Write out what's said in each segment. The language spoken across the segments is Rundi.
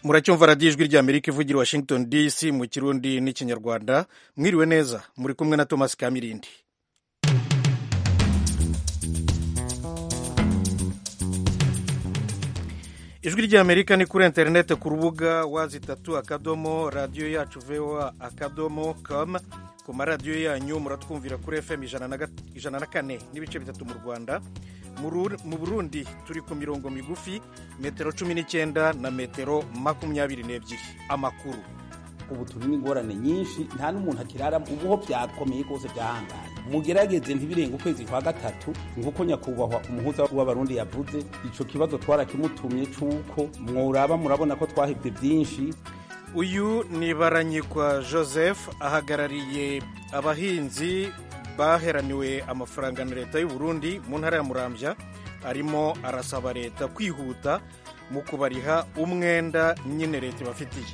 muracyumva radiyo ijwi rya amerika ivugira washington dc mu kirundi n'ikinyarwanda mwiriwe neza muri kumwe na thomas kamirindi ijwi rya amerika ni kuri interineti ku rubuga wazitatu akadomo radiyo yacu voa akadomo com ku maradiyo yanyu muratwumvira kuri fm ijana na kane n'ibice bitatu mu rwanda mu burundi turi ku mirongo migufi metero cumi n'icyenda na metero makumyabiri n'ebyiri amakuru ubu turi n'ingorane nyinshi nta n'umuntu akirara ubuho byakomeye rwose byahangaye mugerageze ntibirenge ukwezi kwa gatatu nk'uko nyakubahwa umuhuza w'abarundi yavuze icyo kibazo twarakimutumye cy'uko mworaba murabona ko twahebwe byinshi uyu ni baranyikwa joseph ahagarariye abahinzi baheraniwe amafaranga na leta y'u Burundi mu ntara ya Muramvya arimo arasaba leta kwihuta mu kubariha umwenda nyine leta ibafitiye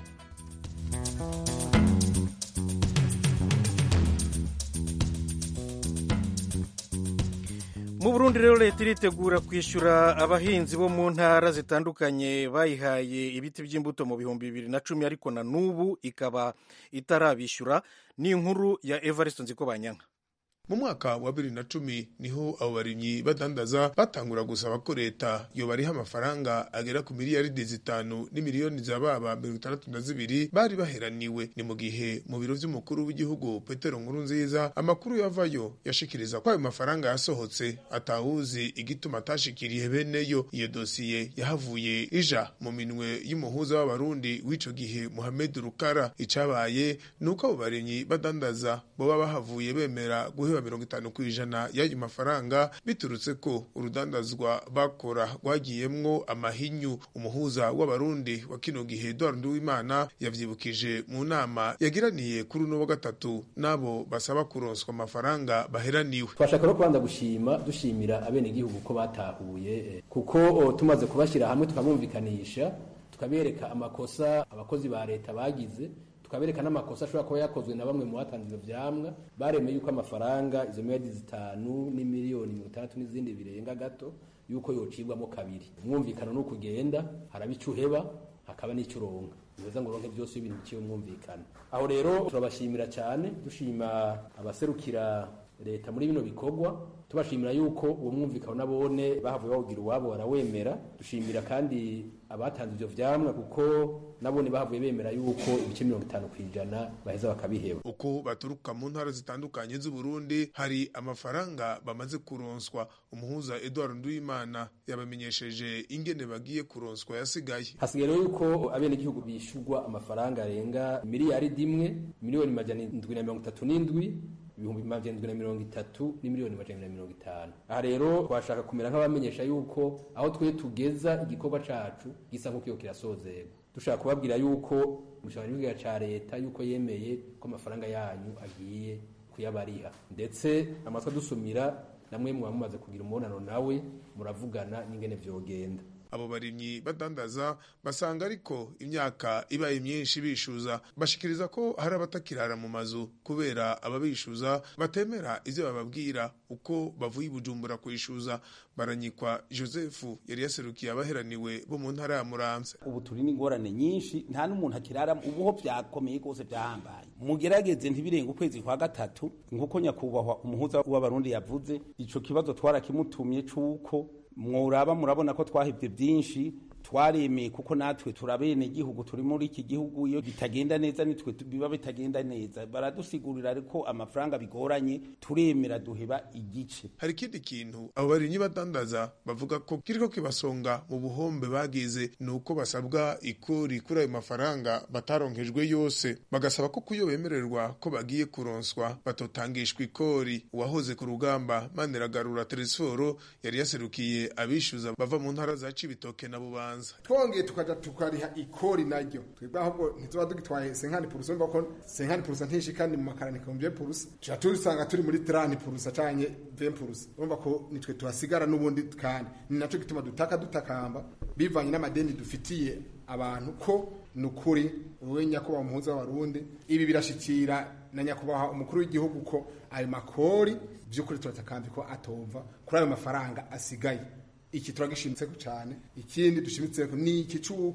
mu Burundi rero leta iritegura kwishyura abahinzi bo mu ntara zitandukanye bayihaye ibiti by'imbuto mu bihumbi bibiri na cumi ariko na n'ubu ikaba itarabishyura ni inkuru ya Evariste Nzikobanyanka mu mwaka wa bibiri na cumi niho abo barimyi badandaza batangura gusaba ko leta yobariha amafaranga agera ku miliyaridi zitanu n'imiliyoni za baba mirongo itandatu na zibiri bari baheraniwe ni mu gihe mu biro vy'umukuru w'igihugu petero nkuru nziza amakuru yavayo yashikiriza ko ayo mafaranga yasohotse atawuzi igituma atashikiriye beneyo iyo dosiye yahavuye ija mu minwe y'umuhuza w'abarundi w'ico gihe muhamed rukara icabaye ni uko abo barimyi badandaza boba bahavuye bemera guhe mirongo itanu ku ijana y'ayo mafaranga biturutse ko urudandazwa bakora rwagiyemwo amahinyu umuhuza w'abarundi wa kino gihe Edouard Nduwimana yavyibukije mu nama yagiraniye kuri uno wa gatatu n'abo basaba kuronswa amafaranga baheraniwe twashaka no kubanza gushima dushimira abenegihugu ko batahuye kuko tumaze kubashyira hamwe tukamwumvikanisha tukabereka amakosa abakozi ba leta bagize tukabereka n'amakosa ashobora kuba yakozwe na bamwe mu batanze ivyo vyamwa baremeye yuko amafaranga izo miliyari zitanu n'imiliyoni mirongo itandatu n'izindi birenga gato yuko yocibwamo kabiri umwumvikano ni ukugenda haraba ico uheba hakaba n'ico uronka neza ngo uronke byose ibintu biciye umwumvikano aho rero turabashimira cyane dushima abaserukira leta muri bino bikorwa tubashimira yuko uwo mwumvikano nabone bahavuye bawugira uwabo barawemera dushimira kandi abatanze ivyo vyamwa kuko nabone bahavuye bemera yuko ibice mirongo itanu ku ijana baheza bakabiheba uko baturuka mu ntara zitandukanye z'uburundi hari amafaranga bamaze kuronswa umuhuza edward nduwimana yabamenyesheje ingene bagiye kuronswa yasigaye hasigaye rero yuko abenegihugu bishurwa amafaranga arenga miliyaridi imwe miliyoni majana indwi na mirongo itatu n'indwi ibihumbi magana na mirongo itatu n'imiliyoni majana na mirongo itanu aha rero twashaka kumera nk'abamenyesha yuko aho twe tugeza igikorwa cacu gisa nk'uko kirasozerwa dushaka kubabwira yuko umushakiranganji ca leta yuko yemeye ko amafaranga yanyu agiye kuyabariha ndetse amatwi adusumira namwe muba mumaze kugira umubonano nawe muravugana n'ingene vyogenda abo barimyi badandaza basanga ariko imyaka ibaye myinshi bishuza bashikiriza ko hari abatakirara mu mazu kubera ababishuza batemera ivyo bababwira uko bavuye ibujumbura kwishuza baranyikwa joseph yari yaserukiye abaheraniwe bo mu ntara ya muramvya ubu turi n'ingorane nyinshi nta n'umuntu akirara ubuho byakomeye rwose byahambaye mugerageze ntibirenge ukwezi kwa gatatu nk'uko nyakubahwa umuhuza w'abarundi yavuze ico kibazo twarakimutumye c'uko mworaba murabona ko twahebwe byinshi twaremeye kuko natwe turabene igihugu turi muri iki gihugu iyo bitagenda neza nitwe biba bitagenda neza baradusigurira ariko amafaranga bigoranye turemera duheba igice hari ikindi kintu abo barimyi badandaza bavuga ko kiriko kibasonga mu buhombe bagize ni uko basabwa ikori kuri ayo mafaranga bataronkejwe yose bagasaba ko kuyo bemererwa ko bagiye kuronswa batotangishwa ikori uwahoze ku rugamba maniragarura teresiforo yari yaserukiye abishyuza bava mu ntara za cibitoke na bubanza twongeye tukaja tukariha ikori naryo twebwe ahubwo ntituba dugitwaye senkani purusa urumva ko senkani purusa ntishikani mu makarani ibihumbi purusa tuca tusanga turi muri tirani purusa canke ve purusa urumva ko nitwe tuhasigara n'ubundi kandi ni naco gituma dutaka dutakamba bivanye n'amadeni dufitiye abantu ko ni ukuri wowe nyakubahwa umuhuza w'abarundi ibi birashikira na nyakubahwa umukuru w'igihugu ko ayo makori by'ukuri turatakambi ko atomva kuri ayo mafaranga asigaye iki turagishimitse cyane ikindi dushimitse ni iki cy'uko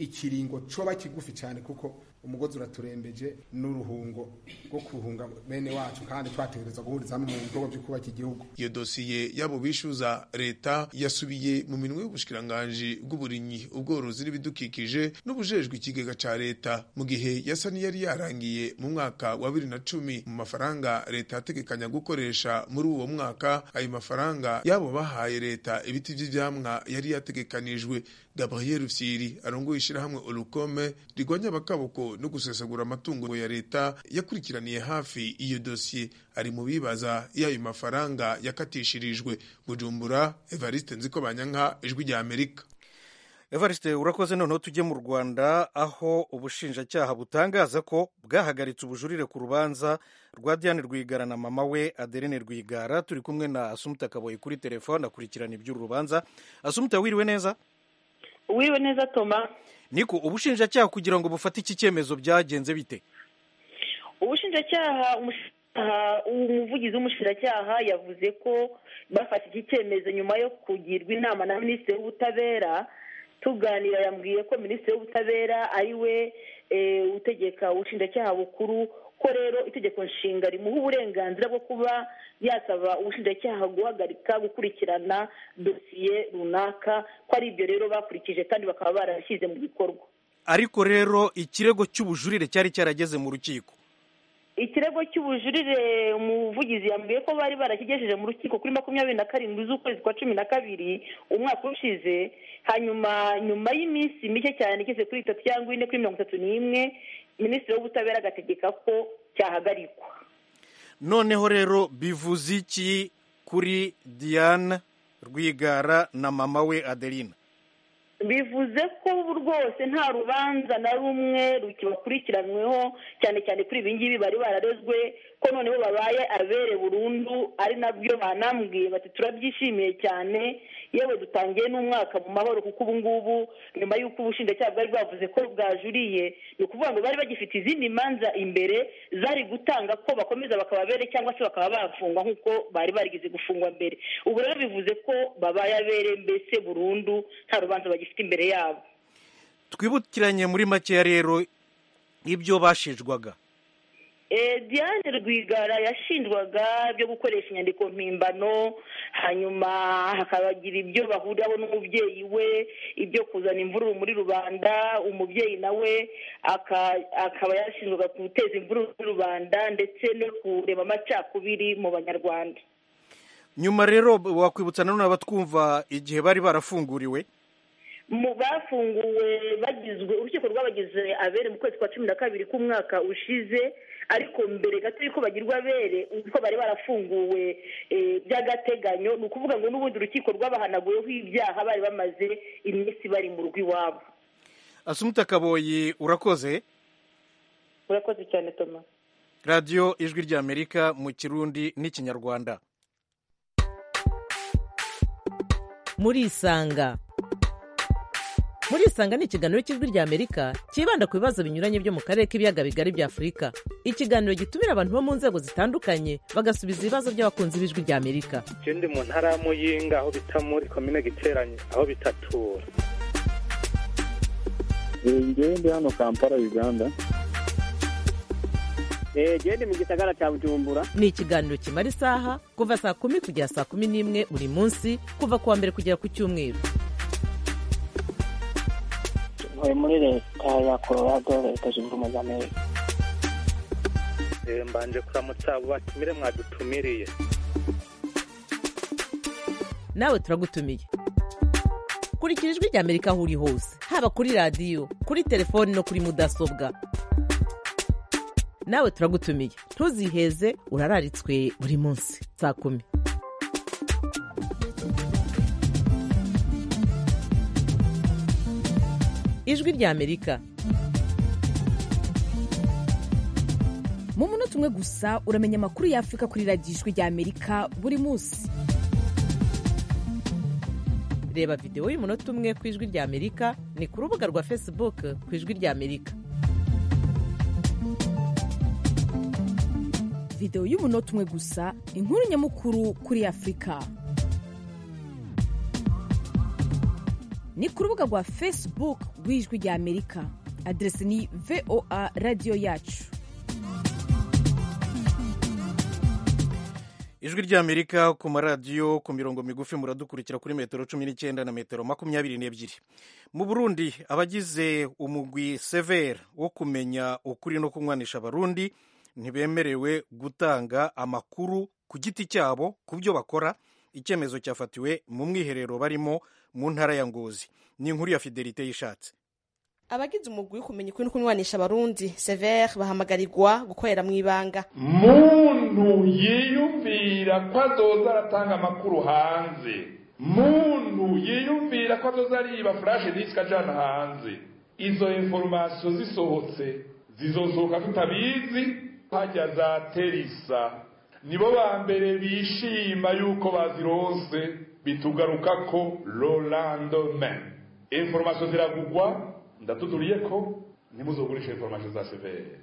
ikiringo coba kigufi cyane kuko umugozi uraturembeje n'uruhungo rwo kuhunga bene wacu kandi twategereza guhuriza hamwe mu bikorwa byo kubaka igihugu iyo dosiye yabo bishyuza leta yasubiye mu minwe y'ubushikiranganji bw'uburimyi ubworozi n'ibidukikije n'ubujejwe ikigega ca leta mu gihe yasa n'iyari yarangiye mu mwaka wa bibiri na cumi mu mafaranga leta yategekanya gukoresha muri uwo mwaka ayo mafaranga yabo bahaye leta ibiti vy'ivyamwa yari yategekanijwe gabriel rufyiri arongoye ishirahamwe olukome rigwanya abakaboko no gusesagura amatungo ya leta yakurikiraniye hafi iyo dosiye ari mu bibaza iyo ayo mafaranga yakatishirijwe bujumbura evariste nziko banyanka ijwi rya amerika evariste urakoze noneho tujye mu rwanda aho ubushinjacyaha butangaza ko bwahagaritse ubujurire ku rubanza rwa diane rwigara na mama we aderene rwigara turi kumwe na asumuta kaboye kuri telefone akurikirana iby'uru rubanza asumuta wiriwe neza wiriwe neza toma niko ubushinjacyaha kugira ngo bufate iki cyemezo byagenze bite ubushinjacyaha umuvugizi w'umushinjacyaha yavuze ko bafashe iki cyemezo nyuma yo kugirwa inama na minisitiri w'ubutabera tuganira yambwiye ko minisitiri w'ubutabera ari we utegeka ubushinjacyaha bukuru ko rero itegeko nshinga rimuha uburenganzira bwo kuba yasaba ubushinjacyaha guhagarika gukurikirana dosiye runaka ko ari ibyo rero bakurikije kandi bakaba barashyize mu bikorwa ariko rero ikirego cy'ubujurire cyari cyarageze mu rukiko ikirego cy'ubujurire umuvugizi yambwiye ko bari barakigejeje mu rukiko kuri makumyabiri na karindwi z'ukwezi kwa cumi na kabiri umwaka ushize hanyuma nyuma y'iminsi mike cyane igeze kuri itatu cyangwa ine kuri mirongo itatu n'imwe minisitiri w'ubutabera agategeka ko cyahagarikwa noneho rero bivuze iki kuri diane rwigara na mama we adeline bivuze ko rwose nta rubanza na rumwe rukibakurikiranweho cyane cyane kuri ibi ngibi bari bararezwe ko noneho babaye abere burundu ari nabyo banambwiye bati turabyishimiye cyane yewe dutangiye n'umwaka mu mahoro kuko ubu ngubu nyuma y'uko ubushinjacyaha bwari bwavuze ko bwajuriye ni ukuvuga ngo bari bagifite izindi manza imbere zari gutanga ko bakomeza bakaba abere cyangwa se bakaba bafungwa nk'uko bari barigeze gufungwa mbere ubu rero bivuze ko babaye abere mbese burundu nta rubanza bagifite imbere yabo twibukiranye muri makeya rero ibyo bashinjwaga diane rwigara yashinjwaga byo gukoresha inyandiko mpimbano hanyuma hakabagira ibyo bahuriraho n'umubyeyi we ibyo kuzana imvururu muri rubanda umubyeyi nawe akaba yashinjwaga guteza imvururu muri rubanda ndetse no kureba amacakubiri mu banyarwanda nyuma rero wakwibutsa nanone abatwumva igihe bari barafunguriwe mu bafunguwe bagizwe urukiko rwabagize abere mu kwezi kwa cumi na kabiri k'umwaka ushize ariko mbere gato y'uko bagirwa abere uko bari barafunguwe by'agateganyo ni ukuvuga ngo n'ubundi urukiko rwabahanaguyeho ibyaha bari bamaze iminsi bari mu rugo iwabo asumuta kaboyi urakoze urakoze cyane toma radiyo ijwi ry'amerika mu kirundi n'ikinyarwanda murisanga murisanga ni ikiganiro cy'ijwi ry'amerika cyibanda ku bibazo binyuranye byo mu karere k'ibiyaga bigari bya afurika ikiganiro gitumira abantu bo mu nzego zitandukanye bagasubiza ibibazo by'abakunzi b'ijwi ry'amerika ikindi mu ntara ya muyinga aho bita muri komine giteranye aho bitatura ngewe ndi hano kampala uganda gende mu gisagara cya bujumbura ni ikiganiro kimara isaha kuva saa kumi kugera saa kumi n'imwe buri munsi kuva ku wa mbere kugera ku cyumweru ntuye muri leta ya colorado leta zunze ubumwe za amerika mbanje kuramutsa abo batumire mwadutumiriye nawe turagutumiye kurikira ijwi ry'amerika aho uri hose haba kuri radiyo kuri telefoni no kuri mudasobwa nawe turagutumiye ntuziheze urararitswe buri munsi saa kumi ijwi ry'amerika mu munota umwe gusa uramenya amakuru y'afurika kuri radiyo ijwi ry'amerika buri munsi reba videwo y'umunota umwe ku ijwi ry'amerika ni ku rubuga rwa facebook ku ijwi ry'amerika videwo y'umunota umwe gusa inkuru nyamukuru kuri afurika ni ku rubuga rwa facebook rw'ijwi rya amerika aderesi ni voa radiyo yacu ijwi ry'amerika ku maradiyo ku mirongo migufi muradukurikira kuri metero cumi n'icyenda na metero makumyabiri n'ebyiri mu burundi abagize umugwi severe wo kumenya ukuri no kunywanisha abarundi ntibemerewe gutanga amakuru ku giti cyabo ku byo bakora icyemezo cyafatiwe mu mwiherero barimo mu ntara ya ngozi ni inkuru ya fidelite y'ishatse abagize umugwi wo kumenya ukuri no kunywanisha abarundi severe bahamagarirwa gukorera mu ibanga muntu yiyumvira ko azoza aratanga amakuru hanze muntu yiyumvira ko azoza ariba furashe disike ajana hanze izo inforomasiyo zisohotse zizosohoka tutabizi hajya za terisa nibo ba mbere bishima yuko bazironse bitugaruka ko rolandome inforomasiyo ziragugwa ndatuduriye ko ntimuzogurishe inforomasiyo za severe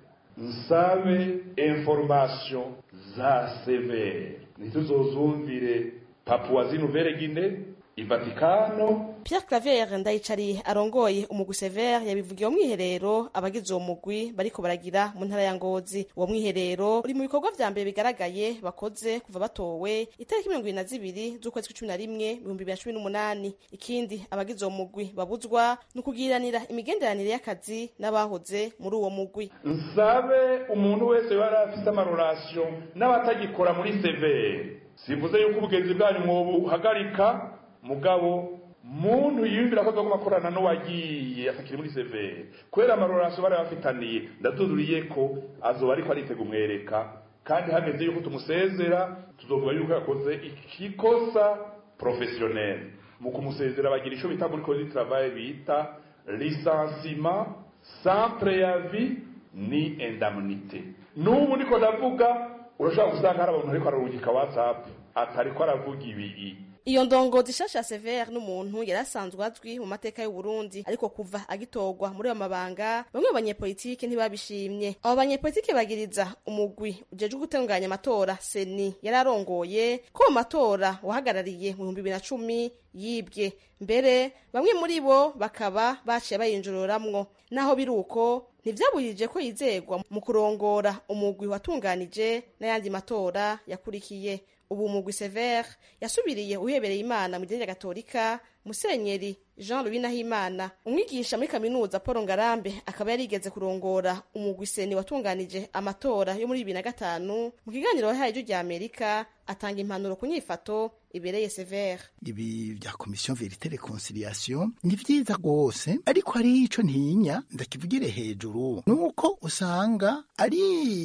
nsabe inforomasiyo za severe ntituzozumvire papuwa zinuvere gine ivatikano Pierre Claver ndayicariye arongoye umugwi Sever yabivugiye mu mwiherero abagize uwo mugwi bariko baragira mu ntara ya Ngozi uwo mwiherero uri mu bikorwa vya mbere bigaragaye bakoze kuva batowe itariki mirongo ibiri na zibiri z'ukwezi kw'icumi na rimwe ibihumbi bibiri na cumi n'umunani ikindi abagize uwo mugwi babuzwa ni ukugiranira imigenderanire y'akazi n'abahoze muri uwo mugwi nsabe umuntu wese yari afite amarorasiyo n'abatagikora muri severe simvuze yuko ubugenzi bwanyu mwobuhagarika mugabo muntu yiyumvira ko azoguma akorana n'uwagiye atakiri muri severe kubera amarorasiyo bari bafitaniye ndaduduriye ko azoba ariko aritega umwereka kandi hageze yuko tumusezera tuzovuga yuko yakoze ikikosa professionnel mu kumusezera bagira ico bita muri code du travail bita licenciement sans préavis ni indemnité n'ubu niko ndavuga urashobora gusanga hari abantu ariko ararungika whatsapp atariko aravuga ibi iyo ndongozi shasha Sever n'umuntu yari asanzwe azwi mu mateka y'u Burundi ariko kuva agitorwa muri ayo mabanga bamwe mu banyepolitike ntibabishimye abo banyepolitike bagiriza umugwi ujejwe gutunganya amatora seni yari arongoye ko mu matora wahagarariye mu bihumbi bibiri na cumi yibwe mbere bamwe muri bo bakaba baciye bayinjururamwo naho biri uko ntivyabujije ko yizegwa mu kurongora umugwi watunganije n'ayandi matora yakurikiye ubu umugwi Sever yasubiriye uhebereye imana mu idini ya gatolika musenyeri jean louis nahimana umwigisha muri kaminuza paul ngarambe akaba yarigeze kurongora umugwi seni watunganije amatora yo muri bibiri na gatanu mu kiganiro yahaye ijwi rya amerika atanga impanuro ku nyifato ibereye Sever ibi bya komisiyo verite reconciliation ni vyiza rwose ariko hariho ico ntinya ndakivugire hejuru nuko usanga ari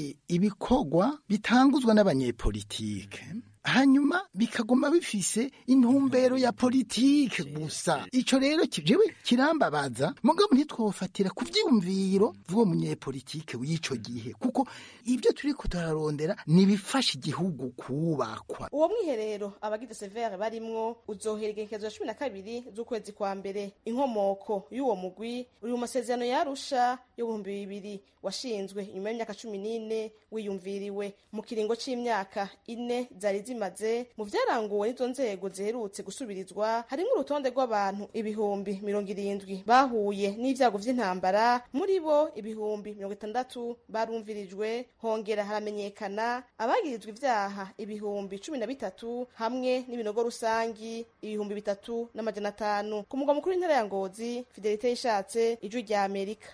ibikorwa bitanguzwa n'abanyepolitike hanyuma bikaguma bifise intumbero ya politike gusa ico rero jewe kirambabaza mugabo ntitwofatira ku vyiyumviro vy'uwo munyepolitike w'ico gihe kuko ibyo turiko turarondera nibifasha igihugu kubakwa uwo mwiherero abagize severe barimwo uzohera igenekerezo cumi na kabiri z'ukwezi kwa mbere inkomoko y'uwo mugwi uri mu masezerano yarusha y'ibihumbi bibiri washinzwe inyuma y'imyaka cumi n'ine wiyumviriwe mu kiringo c'imyaka ine zari zimaze mu vyaranguwe n'izo nzego ziherutse gusubirizwa harimwo urutonde rw'abantu ibihumbi mirongo irindwi bahuye n'ivyago vy'intambara muri bo ibihumbi mirongo itandatu barumvirijwe hongera haramenyekana abagirizwa ivyaha ibihumbi cumi na bitatu hamwe n'ibinogo rusangi ibihumbi bitatu n'amajana atanu ku mugwa mukuru w'intara ya ngozi fidelite yishatse ijwi rya amerika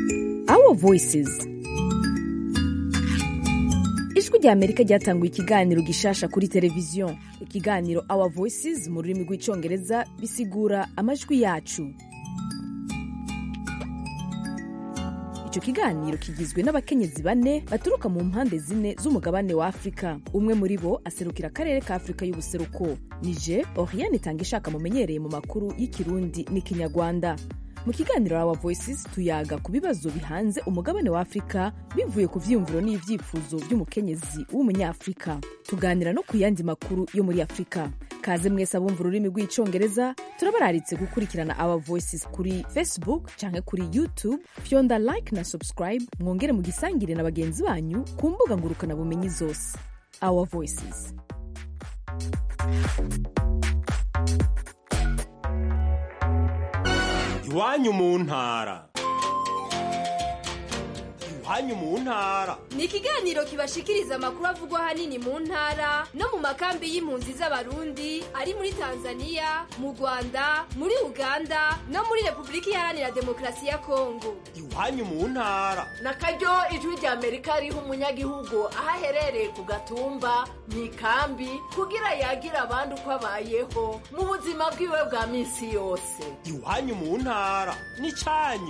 our voices ijwi rya amerika ryatanguye ikiganiro gishasha kuri televiziyo ikiganiro our voices mu rurimi rw'icyongereza bisigura amajwi yacu icyo kiganiro kigizwe n'abakenyezi bane baturuka mu mpande zine z'umugabane wa afurika umwe muri bo aserukira akarere ka afurika y'ubuseruko nije oriane itanga ishaka mumenyereye mu makuru y'ikirundi n'ikinyarwanda mu kiganiro our voices tuyaga ku bibazo bihanze umugabane wa afurika bivuye ku vyiyumviro n'ivyifuzo vy'umukenyezi w'umunyafurika tuganira no ku yandi makuru yo muri afurika kaze mwese abumva ururimi rw'icongereza turabararitse gukurikirana our voices kuri facebook canke kuri youtube fyonda like na subscribe mwongere mugisangire na bagenzi banyu ku mbuga ngurukanabumenyi zose our voices iwanyu mu ntara iwanyu mu ntara ni ikiganiro kibashikiriza amakuru avugwa ahanini mu ntara no mu makambi y'impunzi z'abarundi ari muri tanzania mu rwanda muri uganda no muri repubulika iharanira demokarasi ya kongo iwanyu mu ntara na karyo ijwi rya amerika riha umunyagihugu aho aherereye ku gatumba mu ikambi kugira yagire abandi uko abayeho mu buzima bwiwe bwa minsi yose iwanyu mu ntara n'icyanyu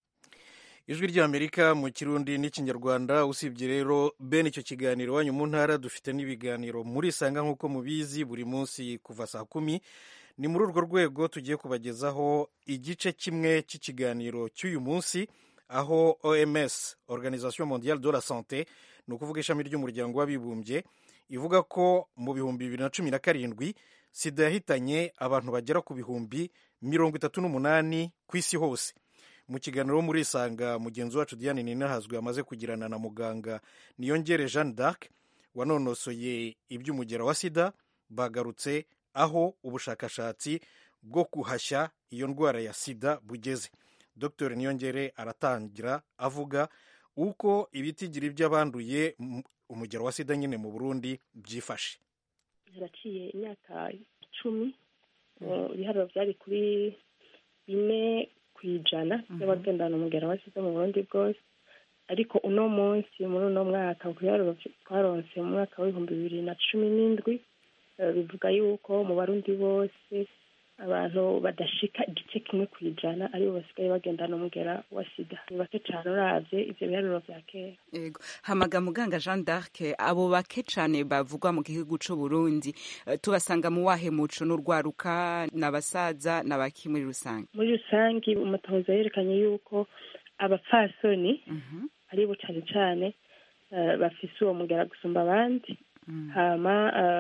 ijwi ry'amerika mu kirundi n'ikinyarwanda usibye rero bene icyo kiganiro wanyu mu ntara dufite n'ibiganiro muri sanga nk'uko mubizi buri munsi kuva saa kumi ni muri urwo rwego tugiye kubagezaho igice kimwe cy'ikiganiro cy'uyu munsi aho oms organisation mondiale de la sante ni ukuvuga ishami ry'umuryango w'abibumbye ivuga ko mu bihumbi bibiri na cumi na karindwi sida yahitanye abantu bagera ku bihumbi mirongo itatu n'umunani ku isi hose mu kiganiro muri isanga mugenzi wacu diane ninahazwe amaze kugirana na muganga niyongere jeanne d'arc wanonosoye iby'umugera wa sida bagarutse aho ubushakashatsi bwo guhashya iyo ndwara ya sida bugeze dr niyongere aratangira avuga uko ibitigiri by'abanduye umugero wa sida nyine mu burundi byifashe haraciye imyaka icumi ibiharuro byari kuri bine ku ijana by'abagendana umugera wa sida mu burundi bwose ariko uno munsi muri uno mwaka ku biharuro twaronse mu mwaka w'ibihumbi bibiri na cumi n'indwi bivuga yuko mu barundi bose abantu badashika igice kimwe ku ijana aribo basigaye bagendana umugera wa sida ni bake cyane uravye ivyo biharuro vya kera yego hamaga muganga jean d'arc abo bake cane bavugwa mu gihugu c'u burundi tubasanga mu wahe muco n'urwaruka n'abasaza n'abaki muri rusange muri rusange umatohoza yerekanye yuko abapfasoni aribo cane cane bafise uwo mugera gusumba abandi hama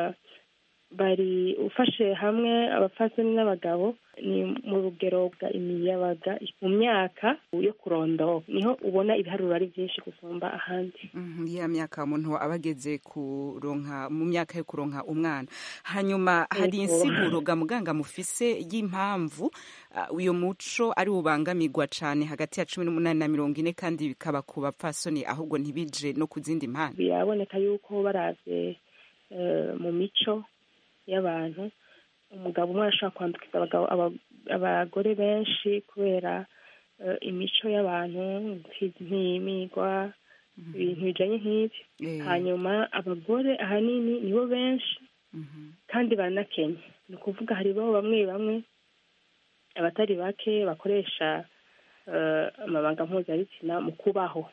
bari ufashe hamwe abapfasoni n'abagabo ni mu rugero bwa imiyabaga mu myaka yo kurondoka niho ubona ibiharuro ari byinshi gusumba ahandi ya myaka umuntu aba ageze kuronka mu myaka yo kuronka umwana hanyuma hari insiguro ga muganga mufise y'impamvu uyu muco ari ubangamirwa cyane hagati ya cumi n'umunani na mirongo ine kandi bikaba ku bapfasoni ahubwo ntibije no ku zindi mpande biraboneka yuko baravye mu mico y'abantu umugabo umwe arashobora kwandukiza abagore benshi kubera imico y'abantu nk'imigwa ibintu bijanye nk'ibyo hanyuma abagore ahanini nibo benshi kandi baranakenye ni ukuvuga hariho bamwe bamwe abatari bake bakoresha amabanga mpuzabitsina mu kubaho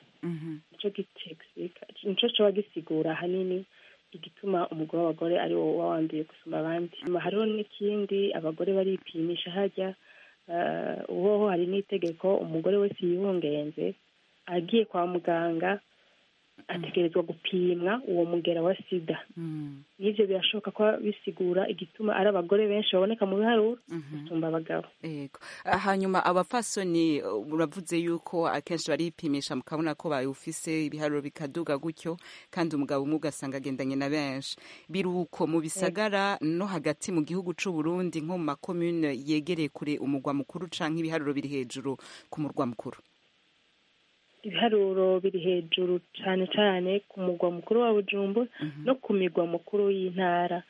nico coba gisigura ahanini igituma umugore w'abagore ari wo wanduye gusumba abandi hariho n'ikindi abagore baripimisha hajya uhoho hari n'itegeko umugore wese yibungenze agiye kwa muganga ategerezwa gupimwa uwo mugera wa sida n'ibyo birashoboka ko bisigura igituma ari abagore benshi baboneka mu biharuro gusumba abagabo yego hanyuma abapfasoni uravuze yuko akenshi baripimisha mukabona ko bawufise ibiharuro bikaduga gutyo kandi umugabo umwe ugasanga agendanye na benshi biruko mu bisagara no hagati mu gihugu c'u Burundi nko mu makomune yegereye kure umugwa mukuru canke ibiharuro biri hejuru ku murwa mukuru ibiharuro biri hejuru cyane cyane ku mugwa mukuru wa bujumbu no ku migwa mukuru y'intara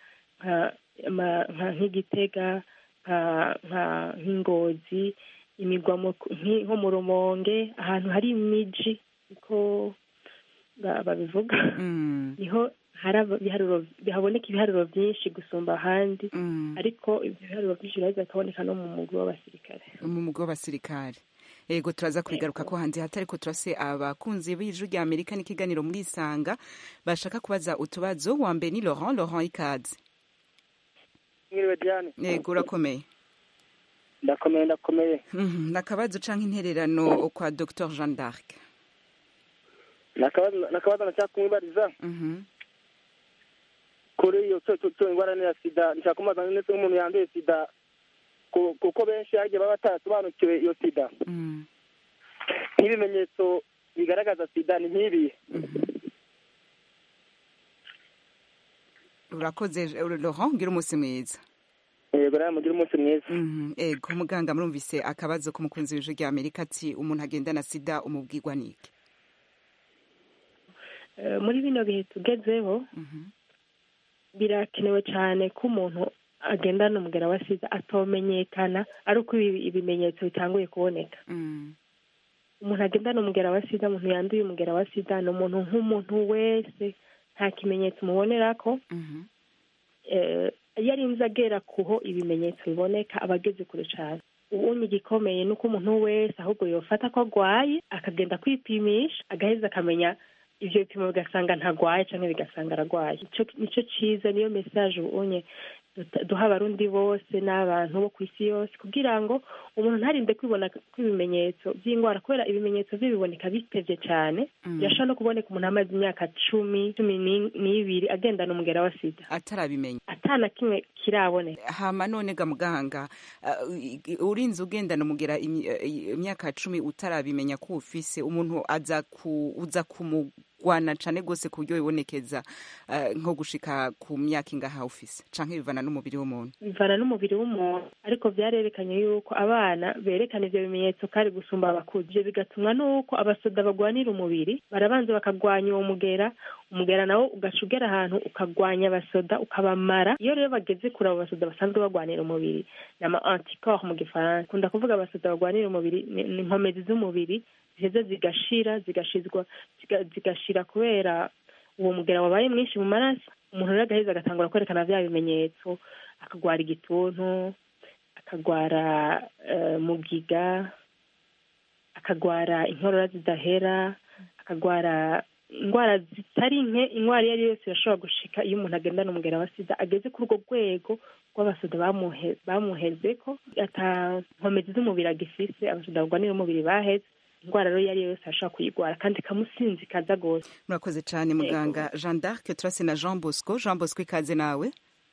nk'igitega nk'ingozi imigwa nko mu rumonge ahantu hari imiji niko babivuga niho haboneka ibiharuro byinshi gusumba ahandi ariko ibyo biharuro byinshi biraheza bikaboneka no mu mugwi w'abasirikare mu mugwi w'abasirikare yego turaza kubigaruka ko hanze hatari ko turase abakunzi b'ijwi rya amerika n'ikiganiro muri isanga bashaka kubaza utubazo wa mbere ni laurent laurent ikaze mwiriwe diane yego urakomeye ndakomeye ndakomeye nakabazo canke intererano kwa dr jean d'arc nakabazo nashaka kumwibariza kuri iyo cyo ingwara ya sida nshaka kumubaza ndetse nk'umuntu yanduye sida kuko benshi hagiye baba batarasobanukiwe iyo sida nk'ibimenyetso bigaragaza sida ni nk'ibi urakoze laurent ngira umunsi mwiza yego nawe mugire umunsi mwiza Mhm, ego muganga murumvise akabazo k'umukunzi w'ijwi rya amerika ati umuntu agendana sida umubwirwa niki Eh, muri bino bihe tugezeho birakenewe cyane ko umuntu agendana umugera wa sida atomenyekana ari uko ibi- ibimenyetso bitanguye kuboneka umuntu agendana umugera wa sida umuntu yanduye umugera wa sida ni umuntu nk'umuntu wese nta kimenyetso umubonera ko eh, iyo arinze agera kuho ibimenyetso biboneka aba ageze kure cyane ubonye igikomeye ni uko umuntu wese ahubwo yofata ko arwaye akagenda kwipimisha agaheza akamenya ivyo bipimo bigasanga ntagwaye canke bigasanga aragwaye Ico- nico ciza niyo message ubonye duta- duha abarundi bose n'abantu bo ku isi yose kugira ngo umuntu ntarinde kwibona kw'ibimenyetso by'indwara kubera ibimenyetso byo biboneka bitevye cyane Mm. birashobora no kuboneka umuntu amaze imyaka cumi cumi ni- n'ibiri agendana umugera wa sida atarabimenya atana kimwe kiraboneka hama none ga muganga uh, i- urinze ugendana umugera imi- eh, imyaka cumi utarabimenya ko ufise umuntu aza ku uza kumugwana cane gose ku buryo bibonekeza uh, nko gushika ku myaka ingaha ufise canke bivana n'umubiri w'umuntu bivana n'umubiri w'umuntu ariko vyarerekanye yuko abana berekana ivyo bimenyetso kari gusumba abakuze ivyo bigatumwa n'uko abasoda bagwanira umubiri barabanza bakagwanya uwo mugera umugera nawo ugaca ugera ahantu ukagwanya abasoda ukabamara iyo rero bageze kure abo basoda basanzwe bagwanira umubiri ni ama anticorps mu gifaransa kunda kuvuga abasoda bagwanira umubiri ni ni inkomezi z'umubiri ziheza zigashira zigashizwa ziga- zigashira kubera uwo mugera wabaye mwinshi mu maraso umuntu rero agaheza agatangura kwerekana vya bimenyetso akagwara igituntu akagwara eh, mugiga akagwara inkorora zidahera akagwara indwara zitari nke indwara iyo ari yo yose irashobora gushika iyo umuntu agendana umugera wa sida ageze kuri urwo rwego rw'abasoda bamuhe- bamuhezeko ata nkomezi z'umubiri agifise abasoda barwanira umubiri baheze indwara rero iyo ari yo yose arashobora kuyigwara kandi ikamusinzikaza rwose murakoze cane muganga jean d'arc turase na jean bosco jean bosco ikaze nawe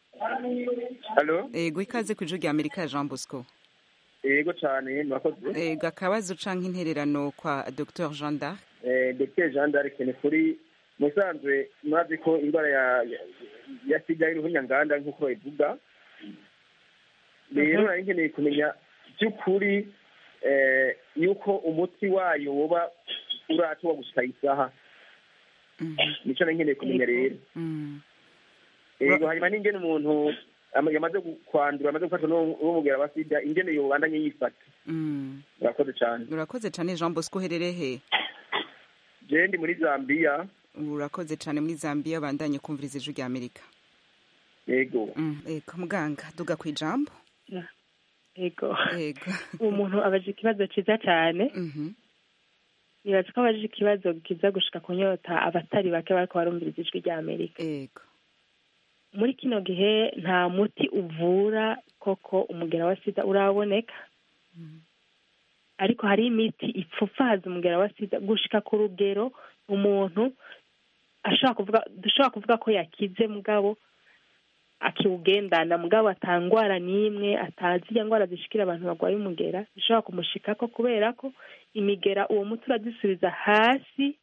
Halo? ego ikaze ku ijwi rya amerika ya jean bosco Yego cyane murakoze. ego akabazo canke intererano kwa dr jean d'arc Eh, Dr. Jean d'Arc ni kuri musanzwe mwazi ko indwara ya ya- ya sida y'uruhunyanganda nk'uko bayivuga rero nari nkeneye kumenya by'ukuri eh, yuko umuti wayo woba uratowa gushika isaha nico nari nkeneye kumenya rero yego hanyuma n'ingene umuntu ama- yamaze gu- kwandura amaze gufatwa n'uwo n'uwo mugera wa sida ingene yobandanye yifata Mm. murakoze cane urakoze cane jean bosco uherereye he je ndi muri zambia urakoze cane muri zambia bandanye kumviriza ijwi rya amerika yego Mm, ego muganga duga ku ijambo ego ego uwo muntu abaje ikibazo ciza cyane nibaza ko abaje ikibazo kiza gushika kunyota abatari bake bariko barumviriza ijwi rya amerika ego muri kino gihe nta muti uvura koko umugera wa sida uraboneka ariko hari imiti ipfupfaza umugera wa sida gushika ku rugero umuntu ashobora kuvuga dushobora kuvuga ko yakize mugabo akiwugendana mugabo atangwara n'imwe atazi iya ndwara zishikira abantu barwaye umugera zishobora kumushikako kubera ko imigera uwo muti urazisubiza hasi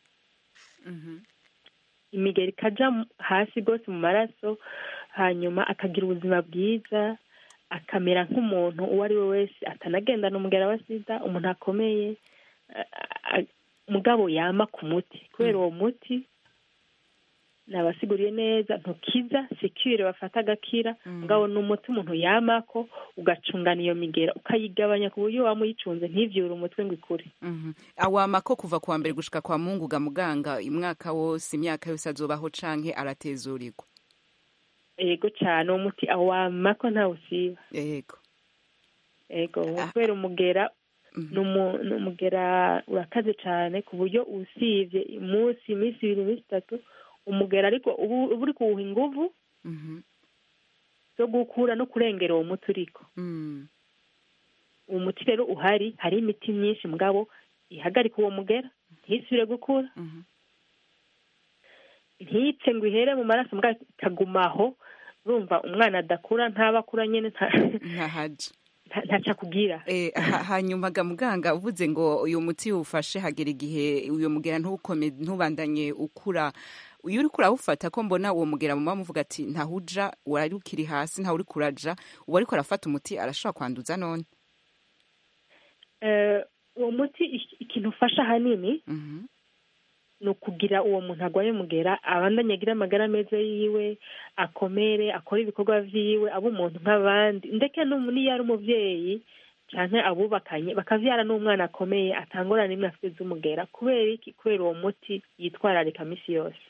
imigera ikaja mu- hasi rwose mu maraso hanyuma akagira ubuzima bwiza akamera nk'umuntu uwo ari we wese atanagendana umugera wa sida umuntu akomeye a- a- mugabo yama ku muti kubera uwo muti nabasiguriye neza ntukiza sekire bafata agakira mugabo ni umuti umuntu yamako ugacungana iyo migera ukayigabanya ku buryo waba uyicunze ntivyure umutwe ngo ikure Mhm. awama ko kuva kuwa mbere gushika kwa mungu ga muganga umwaka wose imyaka yose azobaho canke aratezurirwa ego cyane uwo muti awamako ntawe usiba yego ego kubera umugera ni umu- ni umugera urakaze cyane ku buryo usibye umunsi iminsi ibiri iminsi itatu umugera ariko ubu uba uri kuwuha inguvu zo gukura no kurengera uwo muti uriko uwo muti rero uhari hari imiti myinshi mugabo ihagarika uwo mugera ntisubire gukura ntipfe ngo ihere mu maraso mugabo ikagumaho urumva umwana adakura ntaba akura nyine nta- ntahaje nta- ntaco akubwira Eh, ha- hanyuma ga muganga uvuze ngo uyu muti ufashe hagera igihe uyu mugera ntukome ntubandanye ukura iyo uriko urawufata ko mbona uwo mugera mama muvuga ati ntahuja wari ukiri hasi ntawe uriko uraja uwo ariko arafata umuti arashobora kwanduza none Eh, uwo muti ik- ikintu ufasha ahanini ni ukugira uwo muntu arwaye mugera abandanye agira amagara meza yiwe akomere akore ibikorwa vyiwe abe umuntu nk'abandi ndeke n'umu- n'iyo ari umuvyeyi canke abubakanye bakavyara n'umwana akomeye atangora n'imwe afite z'umugera kubera iki kubera uwo muti yitwararika misi yose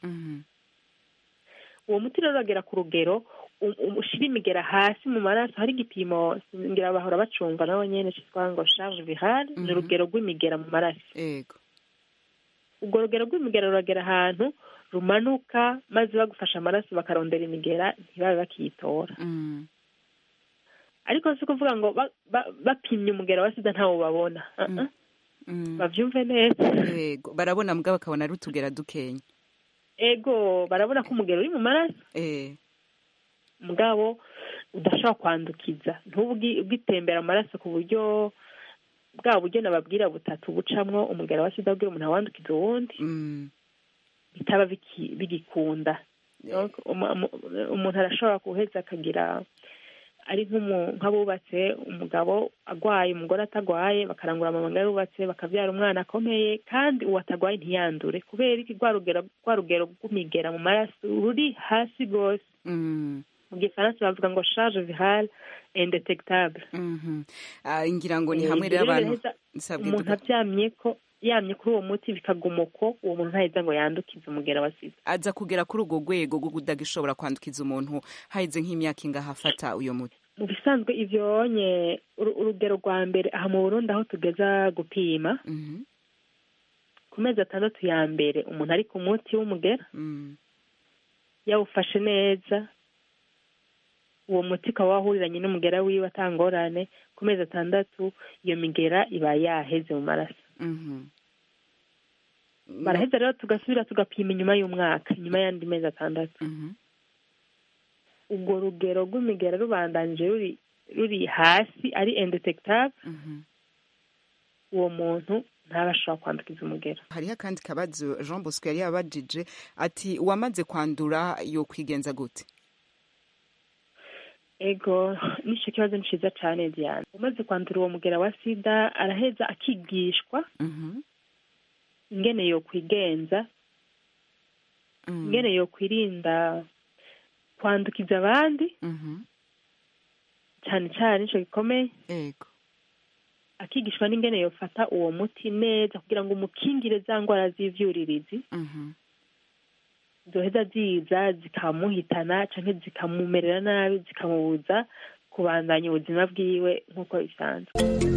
uwo muti rero uragera ku rugero u- u- ushira imigera hasi mu maraso hari igipimo ngira bahora bacumva nabo nyene citwa ngo charge virale ni urugero rw'imigera mu maraso yego urwo rugero rw'imigera ruragera ahantu rumanuka maze bagufasha amaraso bakarondera imigera ntibabe bakiyitora ariko si ukuvuga ngo ba- ba- bapimye umugera wa sida ntawo babona Uh-uh. bavyumve neza yego barabona mbwa bakabona ari utugera dukenya ego barabona ko umugero uri mu maraso eh mugabo udashobora kwandukiza ntubwi bwitembera amaraso ku buryo bwa buryo nababwira butatu bucamwo umugera wa sida kugira umuntu awandukiza uwundi bitaba biki- bigikunda Donc, umu- umu- umuntu arashobora guheza akagira ari nk'umu- nk'abubatse umugabo agwaye umugore atagwaye bakarangura amabanga y'ubatse bakabyara umwana akomeye kandi uwo atagwaye ntiyandure kubera iki rwa rugero rwa rugero rw'imigera mu maraso ruri hasi rwose mu gifaransa bavuga ngo charge virale indetectable Mhm. Ah, ngira ngo ni Eh, hamwe ibyo rero rero abantu biraheza nsabwe umuntu duka- aryamye ko yamye kuri uwo muti bikaguma uko uwo muntu ntaheza ngo yandukize umugera wa sida aza kugera kuri urwo rwego rwo kudagishobora kwandukiza umuntu haheze nk'imyaka ingahe afata uyo muti mu bisanzwe ivyo onye uru- urugero rwa mbere aha mu burundi aho tugeza gupima ku mezi atandatu ya mbere umuntu ari ku muti w'umugera yawufashe neza uwo muti ukaba wahuriranye n'umugera wiwe atangorane ku mezi atandatu iyo migera iba yaheze mu maraso baraheza rero tugasubira tugapima inyuma y'umwaka inyuma y'andi mezi atandatu urwo rugero rw'imigera rubandanije ruri ruri hasi ari indetectable uwo muntu ntaba ashobora kwandukiza umugera hariho akandi kabazo jean bosco yari yabajije ati uwamaze kwandura yo kwigenza gute ego n'icyo kibazo ni cyiza cyane diane umaze kwandura uwo mugera wa sida araheza akigishwa ingene yo kwigenza ingene yo kwirinda kwandukiza abandi cyane cyane nicyo gikomeye ego akigishwa n'ingene yofata uwo muti neza kugira ngo umukingire za ndwara z'ivyuririzi zoheza ziza zikamuhitana canke zikamumerera nabi zikamubuza kubandanya ubuzima bwiwe nk'uko bisanzwe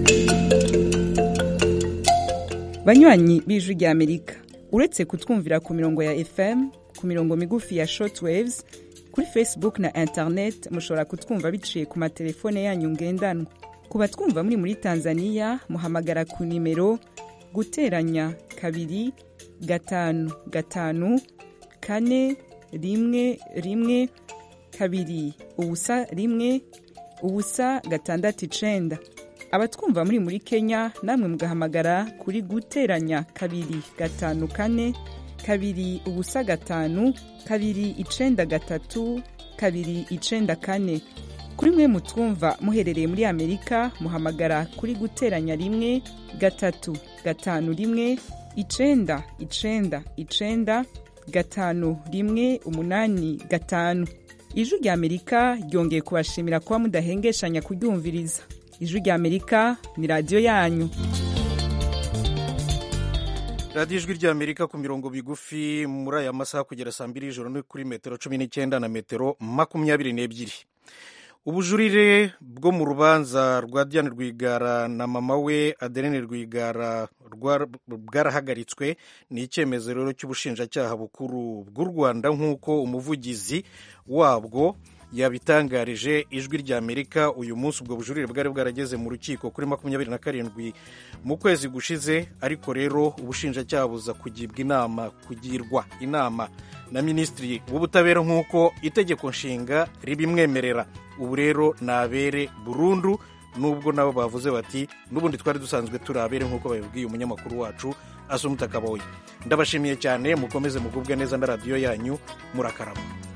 banywanyi b'ijwi rya amerika uretse kutwumvira ku mirongo ya fm ku mirongo migufi ya shortwaves kuri facebook na internet mushobora kutwumva biciye ku matelefone yanyu ngendanwa ku batwumva muri muri tanzania muhamagara ku nimero guteranya kabiri gatanu gatanu kane rimwe rimwe kabiri ubusa rimwe ubusa gatandatu icenda abatwumva muri muri kenya namwe mugahamagara kuri guteranya kabiri gatanu kane kabiri ubusa gatanu kabiri icenda gatatu kabiri icenda kane kuri mwe mutwumva muherereye muri amerika muhamagara kuri guteranya rimwe gatatu gatanu rimwe icenda icenda icenda gatanu rimwe umunani gatanu ijwi rya amerika ryongeye kubashimira kuba mudahengeshanya kuryumviriza ijwi rya amerika ni radiyo yanyu radiyo ijwi rya amerika ku mirongo migufi muri aya masaha kugera saa mbiri y'ijoro ni kuri metero cumi n'icyenda na metero makumyabiri n'ebyiri ubujurire bwo mu rubanza rwa diane rwigara na mama we adeline rwigara rwa- bwarahagaritswe ni icyemezo rero cy'ubushinjacyaha bukuru bw'u rwanda nk'uko umuvugizi wabwo yabitangarije ijwi rya amerika uyu munsi ubwo bujurire bwari bwarageze mu rukiko kuri makumyabiri na karindwi mu kwezi gushize ariko rero ubushinjacyaha buza kugibwa inama kugirwa inama na minisitiri w'ubutabera nk'uko itegeko nshinga ribimwemerera ubu rero nabere burundu nubwo nabo bavuze bati n'ubundi twari dusanzwe turi abere nk'uko babibwiye umunyamakuru wacu asumuta kaboye ndabashimiye cyane mukomeze mugubwe neza na radiyo yanyu murakarama